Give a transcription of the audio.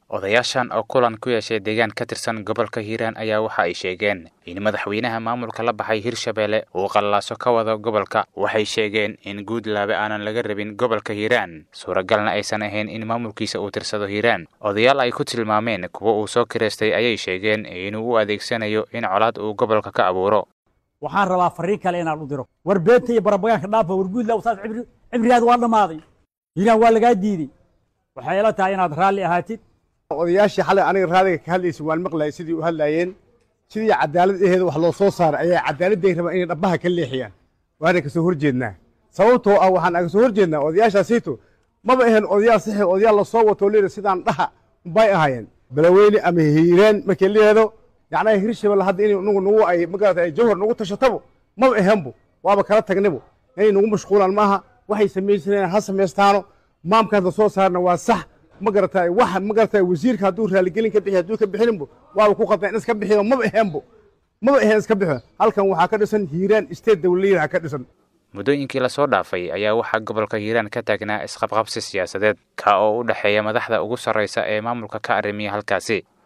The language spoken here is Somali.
odayaashan oo kulan ku yeeshay deegaan ka tirsan gobolka hiiraan ayaa waxa ay sheegeen in madaxweynaha maamulka la baxay hirshabeelle uu qallaaso ka wado gobolka waxay sheegeen in guudlaabe aanan laga rabin gobolka hiiraan suuragalna aysan ahayn in maamulkiisa uu tirsado hiiraan odayaal ay ku tilmaameen kuwa uu soo kireystay ayay sheegeen inuu u adeegsanayo in colaad uu gobolka ka abuuro waxaan rabaa fariin kale inaan u diro war beenta iyo barabagaanka dhaafa war guudlaabe saas cibrigaada waa dhammaaday hiiraan waa lagaa diiday waxay ila tahay inaad raalli ahaatid odayaashii xalay aniga raadiga ka hadlaysa waan maqlayay sidii u hadlaayeen sidii cadaalad aheeda wax loo soo saaray ayaa cadaaladday rabaan inay dhabbaha ka leexiyaan waana kasoo horjeednaa sababtoo ah waxaan aga soo horjeednaa odayaashaasiito maba ahayn odayaal saxi odayaal lasoo wato leeda sidaan dhaha bay ahaayeen balaweyne ama hiiraan markay leedo yacnaa hirshabelle hadda inay nugu nugu ay magarata ay jawhar nugu tashatabo maba ahaanbo waaba kala tagnibo inay nugu mashquulaan maaha waxay samaysanayaan ha samaystaano maamkaanta soo saarna waa sax ma garataay wax ma garataay wasiirka hadduu raaligelin ka bixi hadduu ka bixinbo waaba ku qadaan in iska bixiyo maba ahaanbo maba ahaen iska bixo halkan waxaa ka dhisan hiiraan state dawladyaha ka dhisan muddooyinkii lasoo dhaafay ayaa waxaa gobolka hiiraan ka taagnaa isqabqabsi siyaasadeed ka oo u dhexeeya madaxda ugu sarraysa ee maamulka ka arrimiya halkaasi